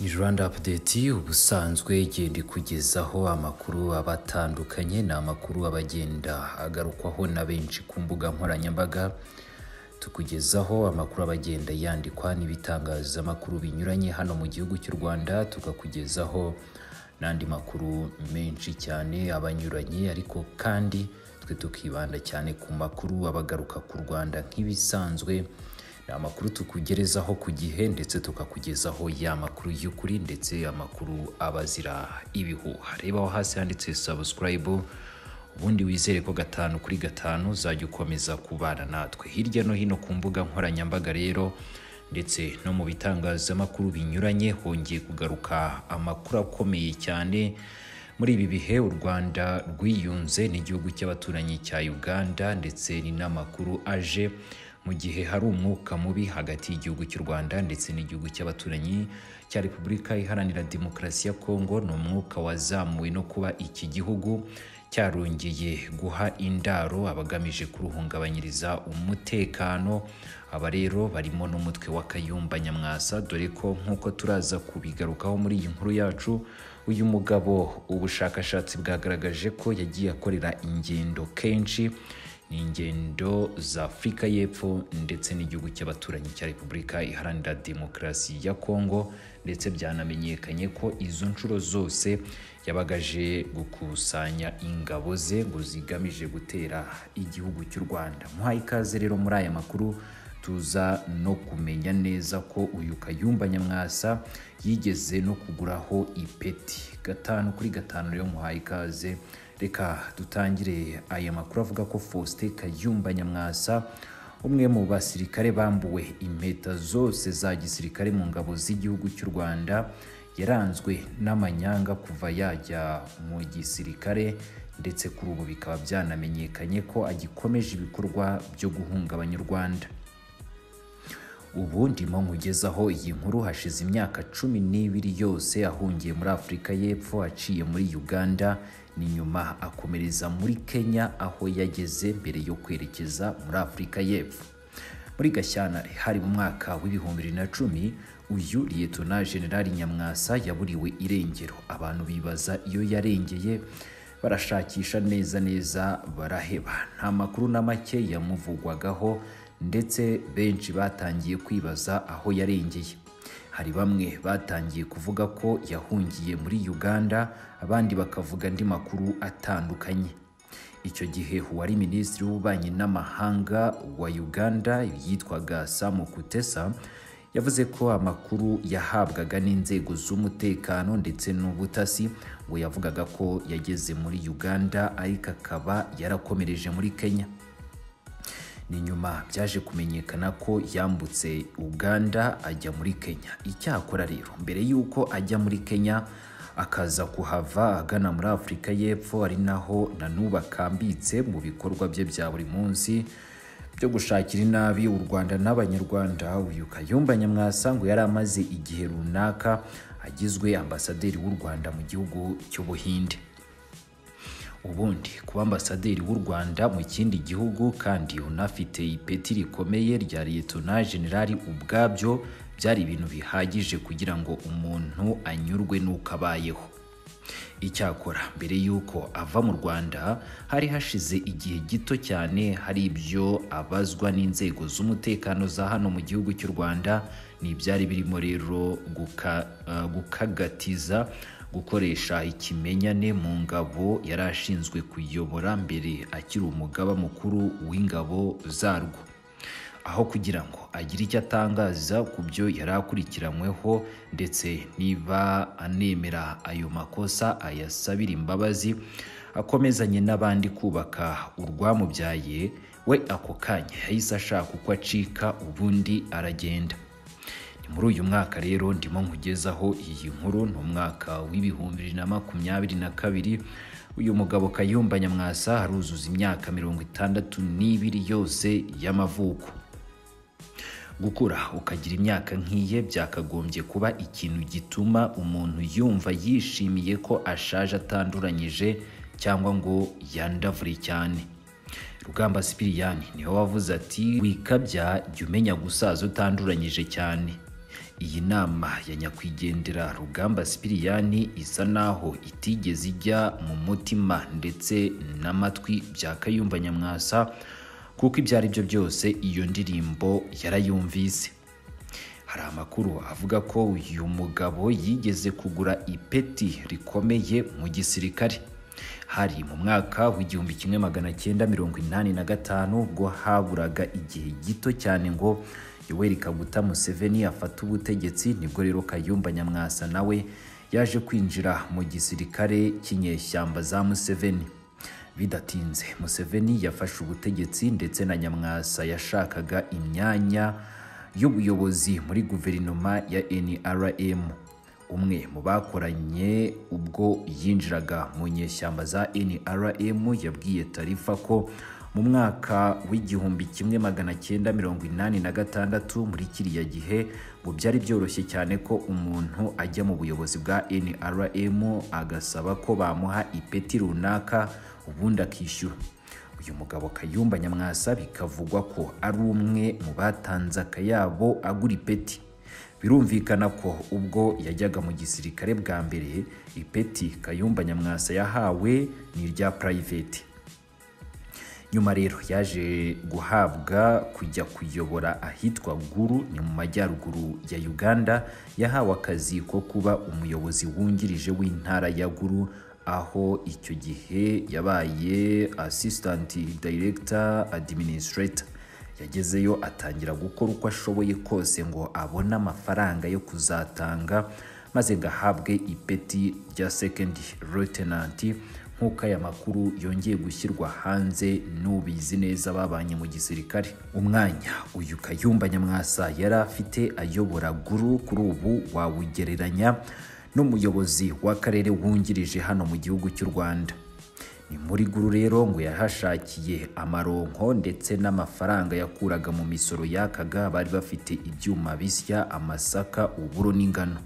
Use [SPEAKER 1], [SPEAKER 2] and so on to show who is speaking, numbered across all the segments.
[SPEAKER 1] Ni Rwanda Update ubusanzwe igenda ikugezaho amakuru aba atandukanye, ni amakuru aba agenda agarukwaho na benshi ku mbuga nkoranyambaga, tukugezaho amakuru aba agenda yandikwa n'ibitangazamakuru binyuranye hano mu gihugu cy'u Rwanda, tukakugezaho n'andi makuru menshi cyane aba anyuranye ariko kandi twe tukibanda cyane ku makuru aba agaruka ku Rwanda nk'ibisanzwe, ni amakuru tukugerezaho ku gihe ndetse tukakugezaho ya makuru y'ukuri ndetse amakuru aba azira ibihuha. Reba aho hasi handitse subscribe, ubundi wizere ko gatanu kuri gatanu uzajya ukomeza kubana natwe hirya no hino ku mbuga nkoranyambaga rero ndetse no mu bitangazamakuru binyuranye hongeye kugaruka amakuru akomeye cyane muri ibi bihe u Rwanda rwiyunze n'igihugu cy'abaturanyi cya Uganda ndetse ni n'amakuru aje mu gihe hari umwuka mubi hagati y'igihugu cy'u Rwanda ndetse n'igihugu cy'abaturanyi cya Repubulika Iharanira Demokarasi ya Kongo ni umwuka wazamuwe no kuba iki gihugu cyarongeye guha indaro abagamije kuruhungabanyiriza umutekano aba rero barimo n'umutwe wa Kayumba Nyamwasa dore ko nk'uko turaza kubigarukaho muri iyi nkuru yacu uyu mugabo ubushakashatsi bwagaragaje ko yagiye akorera ingendo kenshi ni ingendo za Afurika y'Epfo ndetse n'igihugu cy'abaturanyi cya Repubulika Iharanira Demokarasi ya Kongo ndetse byanamenyekanye ko izo nshuro zose yabagaje gukusanya ingabo ze ngo zigamije gutera igihugu cy'u Rwanda muhaye ikaze rero muri aya makuru tuza no kumenya neza ko uyu Kayumba Nyamwasa yigeze no kuguraho ipeti gatanu kuri gatanu rero muhaye ikaze reka dutangire aya makuru avuga ko Faustin Kayumba Nyamwasa umwe mu basirikare bambuwe impeta zose za gisirikare mu ngabo z'igihugu cy'u Rwanda yaranzwe n'amanyanga kuva yajya mu gisirikare ndetse kuri ubu bikaba byanamenyekanye ko agikomeje ibikorwa byo guhungabanya u Rwanda ubu ndimo nkugezaho iyi nkuru hashize imyaka cumi n'ibiri yose ahungiye muri afurika y'epfo aciye muri uganda ni nyuma akomereza muri kenya aho yageze mbere yo kwerekeza muri afurika y'epfo muri gashyantare hari mu mwaka w'ibihumbi bibiri na cumi uyu liyetona generali nyamwasa yaburiwe irengero abantu bibaza iyo yarengeye barashakisha neza neza baraheba nta makuru na make yamuvugwagaho ndetse benshi batangiye kwibaza aho yarengeye hari bamwe batangiye kuvuga ko yahungiye muri uganda abandi bakavuga andi makuru atandukanye icyo gihe uwari minisitiri w'ububanyi n'amahanga wa uganda yitwaga samu kutesa yavuze ko amakuru yahabwaga n'inzego z'umutekano ndetse n'ubutasi ngo yavugaga ko yageze muri uganda ariko akaba yarakomereje muri kenya ni nyuma byaje kumenyekana ko yambutse uganda ajya muri kenya icyakora rero mbere y'uko ajya muri kenya akaza kuhava agana muri afurika y'epfo ari naho nanuba akambitse mu bikorwa bye bya buri munsi byo gushakira inabi u rwanda n'abanyarwanda uyu kayumba nyamwasa ngo yari amaze igihe runaka agizwe ambasaderi w'u rwanda mu gihugu cy'ubuhinde ubundi kuba ambasaderi w'u Rwanda mu kindi gihugu kandi unafite ipeti rikomeye rya liyetona generali ubwabyo byari ibintu bihagije kugira ngo umuntu anyurwe n'uko abayeho icyakora mbere y'uko ava mu rwanda hari hashize igihe gito cyane hari ibyo abazwa n'inzego z'umutekano za hano mu gihugu cy'u rwanda ni ibyari birimo rero guka, uh, gukagatiza gukoresha ikimenyane mu ngabo yari ashinzwe kuyobora mbere akiri umugaba mukuru w'ingabo zarwo aho kugira ngo agire icyo atangaza ku byo yari akurikiranyweho ndetse niba anemera ayo makosa ayasabira imbabazi akomezanye n'abandi kubaka urwamubyaye we ako kanya yahise ashaka uko acika ubundi aragenda muri uyu mwaka rero ndimo nkugezaho iyi nkuru ni umwaka w'ibihumbi bibiri na makumyabiri na kabiri uyu mugabo Kayumba Nyamwasa aruzuza imyaka mirongo itandatu n'ibiri yose y'amavuko gukura ukagira imyaka nk'iye byakagombye kuba ikintu gituma umuntu yumva yishimiye ko ashaje atanduranyije cyangwa ngo yandavure cyane rugamba sipiriyani niwe wavuze ati wikabya jya umenya gusaza utanduranyije cyane iyi nama ya nyakwigendera rugamba sipiriyani isa naho itigeze ijya mu mutima ndetse n'amatwi bya kayumba nyamwasa kuko ibyo ari byo byose iyo ndirimbo yarayumvise hari amakuru avuga ko uyu mugabo yigeze kugura ipeti rikomeye mu gisirikare hari mu mwaka w'igihumbi kimwe magana cyenda mirongo inani na gatanu ubwo haburaga igihe gito cyane ngo yoweri kaguta museveni afate ubutegetsi nibwo rero kayumba nyamwasa nawe yaje kwinjira mu gisirikare cy'inyeshyamba za museveni bidatinze museveni yafashe ubutegetsi ndetse na nyamwasa yashakaga imyanya y'ubuyobozi muri guverinoma ya nrm umwe mu bakoranye ubwo yinjiraga mu nyeshyamba za nrm yabwiye tarifa ko mu mwaka w'igihumbi kimwe magana cyenda mirongo inani na gatandatu muri kiriya gihe ngo byari byoroshye cyane ko umuntu ajya mu buyobozi bwa nrm agasaba ko bamuha ipeti runaka ubundi akishyura uyu mugabo kayumba nyamwasa bikavugwa ko ari umwe mu batanze akayabo agura ipeti birumvikana ko ubwo yajyaga mu gisirikare bwa mbere ipeti kayumba nyamwasa yahawe ni irya purayiveti nyuma rero yaje guhabwa kujya kuyobora ahitwa guru ni mu majyaruguru ya uganda yahawe akazi ko kuba umuyobozi wungirije w'intara ya guru aho icyo gihe yabaye assistant director administrator yagezeyo atangira gukora uko ashoboye kose ngo abone amafaranga yo kuzatanga maze ngo ahabwe ipeti rya second lieutenant nk'uko aya makuru yongeye gushyirwa hanze n'ubizi neza babanye mu gisirikare umwanya uyu kayumba nyamwasa yari afite ayobora guru kuri ubu wawugereranya n'umuyobozi w'akarere wungirije hano mu gihugu cy'u Rwanda ni muri guru rero ngo yahashakiye amaronko ndetse n'amafaranga yakuraga mu misoro yakaga bari bafite ibyuma bisya amasaka uburo n'ingano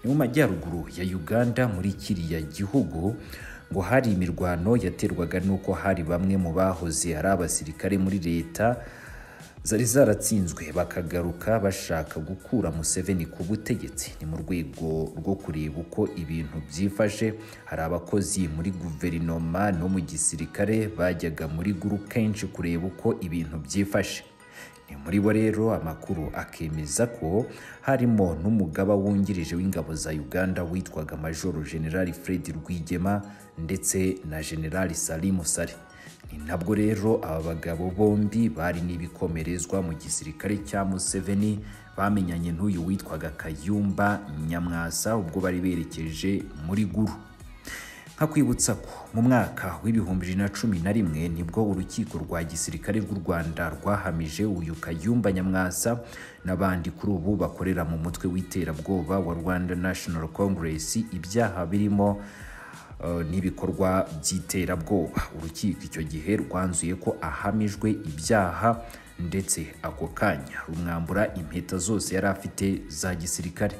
[SPEAKER 1] ni mu majyaruguru ya Uganda muri kiriya gihugu ngo hari imirwano yaterwaga n'uko hari bamwe mu bahoze ari abasirikare muri leta zari zaratsinzwe bakagaruka bashaka gukura Museveni ku butegetsi ni mu rwego rwo kureba uko ibintu byifashe hari abakozi muri guverinoma no mu gisirikare bajyaga muri guru kenshi kureba uko ibintu byifashe ni muri bo rero amakuru akemeza ko harimo n'umugaba wungirije w'ingabo za uganda witwaga majoro generali fred rwigema ndetse na generali salimu sale ni nabwo rero aba bagabo bombi bari n'ibikomerezwa mu gisirikare cya museveni bamenyanye n'uyu witwaga kayumba nyamwasa ubwo bari berekeje muri guru nkakwibutsa ko mu mwaka w'ibihumbi bibiri na cumi na rimwe nibwo urukiko rwa gisirikare rw'u rwanda rwahamije uyu kayumba nyamwasa n'abandi kuri ubu bakorera mu mutwe w'iterabwoba wa rwanda national congress ibyaha birimo n'ibikorwa by'iterabwoba urukiko icyo gihe rwanzuye ko ahamijwe ibyaha ndetse ako kanya rumwambura impeta zose yari afite za gisirikare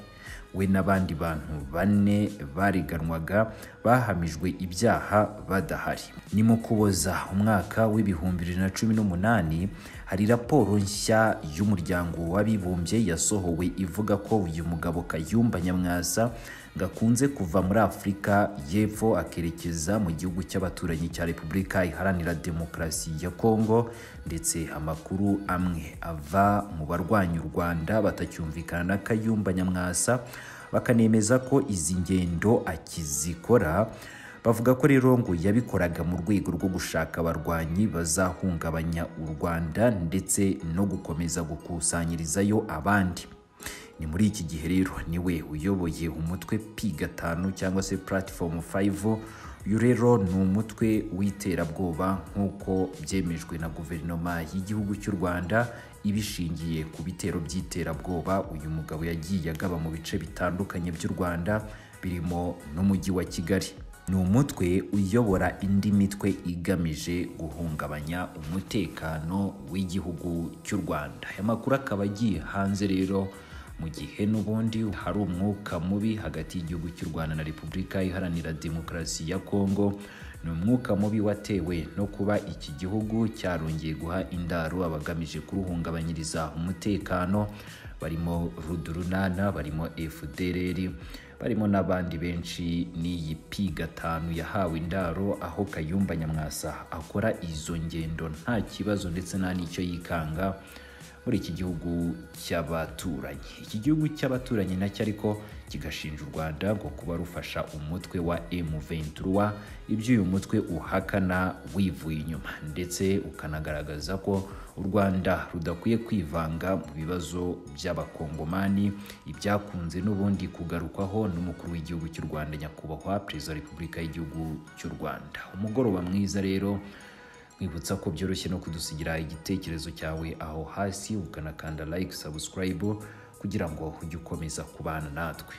[SPEAKER 1] we n'abandi bantu bane bareganwaga bahamijwe ibyaha badahari ni mu kuboza umwaka w'ibihumbi bibiri na cumi n'umunani hari raporo nshya y'umuryango w'abibumbye yasohowe ivuga ko uyu mugabo kayumba nyamwasa gakunze kuva muri afurika y'epfo akerekeza mu gihugu cy'abaturanyi cya repubulika iharanira demokarasi ya kongo ndetse amakuru amwe ava mu barwanya u rwanda batacyumvikana na kayumba nyamwasa bakanemeza ko izi ngendo akizikora bavuga ko rero ngo yabikoraga mu rwego rwo gushaka abarwanyi bazahungabanya u rwanda ndetse no gukomeza gukusanyirizayo abandi ni muri iki gihe rero niwe uyoboye umutwe pi gatanu cyangwa se platform 5 uyu rero ni umutwe w'iterabwoba nk'uko byemejwe na guverinoma y'igihugu cy'u rwanda ibishingiye ku bitero by'iterabwoba uyu mugabo yagiye agaba mu bice bitandukanye by'u rwanda birimo n'umujyi wa kigali ni umutwe uyobora indi mitwe igamije guhungabanya umutekano w'igihugu cy'u rwanda aya makuru akaba agiye hanze rero mu gihe n'ubundi hari umwuka mubi hagati y'igihugu cy'u rwanda na repubulika iharanira demokarasi ya kongo ni umwuka mubi watewe no kuba iki gihugu cyarongeye guha indaro abagamije kuruhungabanyiriza umutekano barimo rudurunana barimo fdrr barimo n'abandi benshi n'iyi pi gatanu yahawe indaro aho kayumba nyamwasa akora izo ngendo nta kibazo ndetse nta n'icyo yikanga muri iki gihugu cy'abaturanyi iki gihugu cy'abaturanyi nacyo ariko kigashinja u rwanda ngo kuba rufasha umutwe wa M23 ibyo uyu mutwe uhakana wivuye inyuma ndetse ukanagaragaza ko u rwanda rudakwiye kwivanga mu bibazo by'abakongomani ibyakunze n'ubundi kugarukwaho n'umukuru w'igihugu cy'u rwanda nyakubahwa perezida wa repubulika y'igihugu cy'u rwanda umugoroba mwiza rero nkwibutsa ko byoroshye no kudusigira igitekerezo cyawe aho hasi ukanakanda like subscribe kugira ngo ujye ukomeza kubana natwe